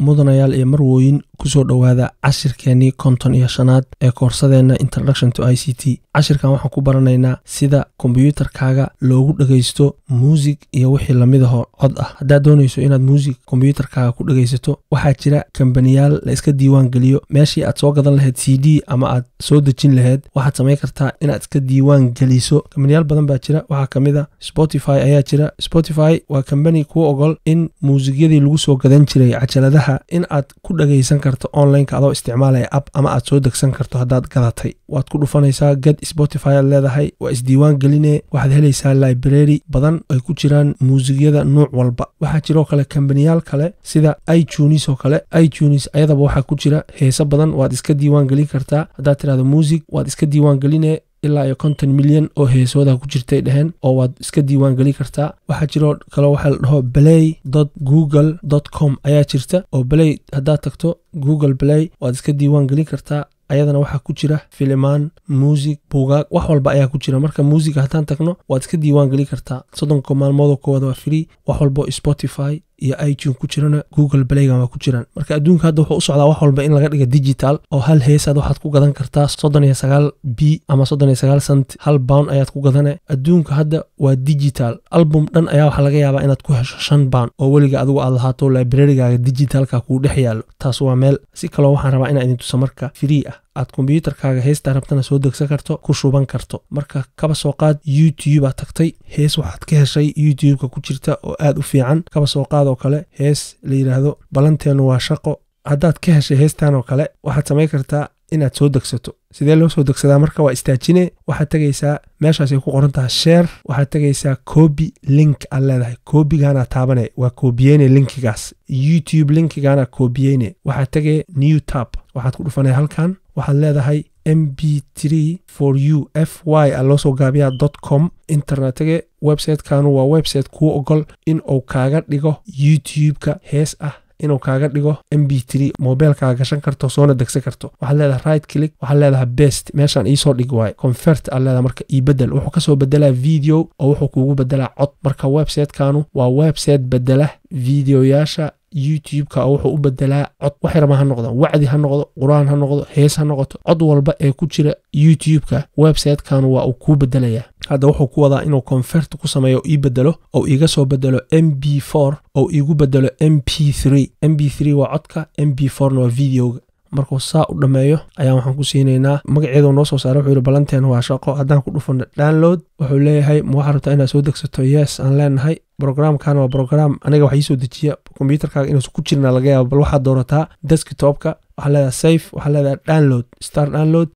mudanayaal iyo marwooyin kusoo dhowaada cashirkeenii konton iyo shanaad ee koorsadeenna introduction to i c t cashirkan waxaan ku baranaynaa sida kombyuutarkaaga loogu dhegaysto muusig iyo wixii lamidaho cod ah haddaad doonayso inaad muusig kombyuutarkaaga ku dhegaysato waxaa jira kambaniyaal la iska diiwaan geliyo meeshii aad soo gadan lahayd c d ama aad soo dejin lahayd waxaad samayn kartaa inaad iska diiwaan geliso kambaniyaal badan baa jira waxaa ka mid a spotify ayaa jira spotify waa kambani kuu ogol in muusigyadii lagu soo gadan jiray cajaladaha in aad ku dhagaysan karto onlineka adoo isticmaalaya app ama aad soo degsan karto haddaad gadatay waad ku dhufanaysaa gad spotify aad leedahay waa isdiiwaan geline waxaad helaysaa library badan ay ku jiraan muusigyada nuuc walba waxaa jiroo kale kambaniyaal kale sida itunes oo kale itunes ayadaba waxaa ku jira heese badan waad iska diiwaan gelin kartaa haddaad tirahdo muusig waad iska diiwaan geline ilaa iyo konton milyan oo heesooda ku jirtay dheheen oo waad iska diiwaan gelin kartaa waxaa jiroo kale waxaa la dhaho play google com ayaa jirta oo play haddaad tagto google play waad iska diiwaan gelin kartaa ayadana waxaa ku jira filimaan muusig buugaag wax walba ayaa ku jira marka muusiga haddaan tagno waad iska diiwaan gelin kartaa soddonka maalmoodoo koowaad waa free wax walbo spotify iyo itune ku jirana google playgan waa ku jiraan marka adduunka hadda wuxuu u socdaa wax walba in laga dhiga digital oo hal heesaad waxaad ku gadan kartaa soddon iyo sagaal b ama soddon iyo sagaal cent hal bound ayaad ku gadane adduunka hadda waa digital album dhan ayaa waxaa laga yaabaa inaad ku hesho shan bound oo weliga adigu aad lahaato librarigaaga digitalka kuu dhex yaallo taas waa meel si kaloo waxaan rabaa inaa idin tuso marka free ah aad kombyuutarkaaga heestaa rabtana soo degsan karto ku shuban karto marka kaba soo qaad youtube aad tagtay hees waxaad ka heshay youtube-ka ku jirta oo aad u fiican kaba soo qaad oo kale hees la yidhaahdo ballanteenu waa shaqo haddaad ka heshay heestan oo kale waxaad samayn kartaa inaad soo degsato sidee loo soo degsadaa marka waa istaajine waxaad tegaysaa meeshaasay ku qoran tahay sheer waxaad tegaysaa coobi link aad leedahay koobigaana taabane waa koobiyeyne linkigaas youtube linkigaana koobiyeyne waxaad tegay new tab waxaad ku dhufanay halkan waxaad leedahay m b tree for u f y a loo soo gaabiyaa dot com internetige websitekanu waa website kuu ogol in uu kaaga dhigo youtube-ka hees ah inuu kaaga dhigo m b tree mobilkaaga gashan karto soona degsan karto waxaad leedahay right click waxaad leedahay best meeshaan iisoo dhig waaye convert aad leedahay marka ii bedel wuxuu kasoo bedelaa video oo wuxuu kuugu bedelaa cod marka websitekanu waa website bedela videoyaasha youtube-ka wuxuu u bedelaa cod wax yarma ha noqdo wacdi ha noqdo qur-aan ha noqdo hees ha noqoto cod walba ee ku jira youtube-ka websitekan waa uu kuu bedelayaa hadda wuxuu ku wadaa inuu convert ku sameeyo ii bedelo ou iiga soo bedelo m b for ou iigu bedelo m p three m b three waa codka m b forna waa videoga markuu saa u dhammeeyo ayaan waxaan ku siinaynaa magaceedu noo soo saaray wuxuu yihi ballanteen waa shaqo haddaan ku dhufano download wuxuu leeyahay ma waxaa rabtaa inaad soo degsato yes aan leenahay brogramkan waa brogram aniga wax iisoo dejiya kombyuutarkaaga inuusan ku jirna laga yaaba bal waxaad doorataa deskitopka waxaa leedahay safe waxaa leedahay download star download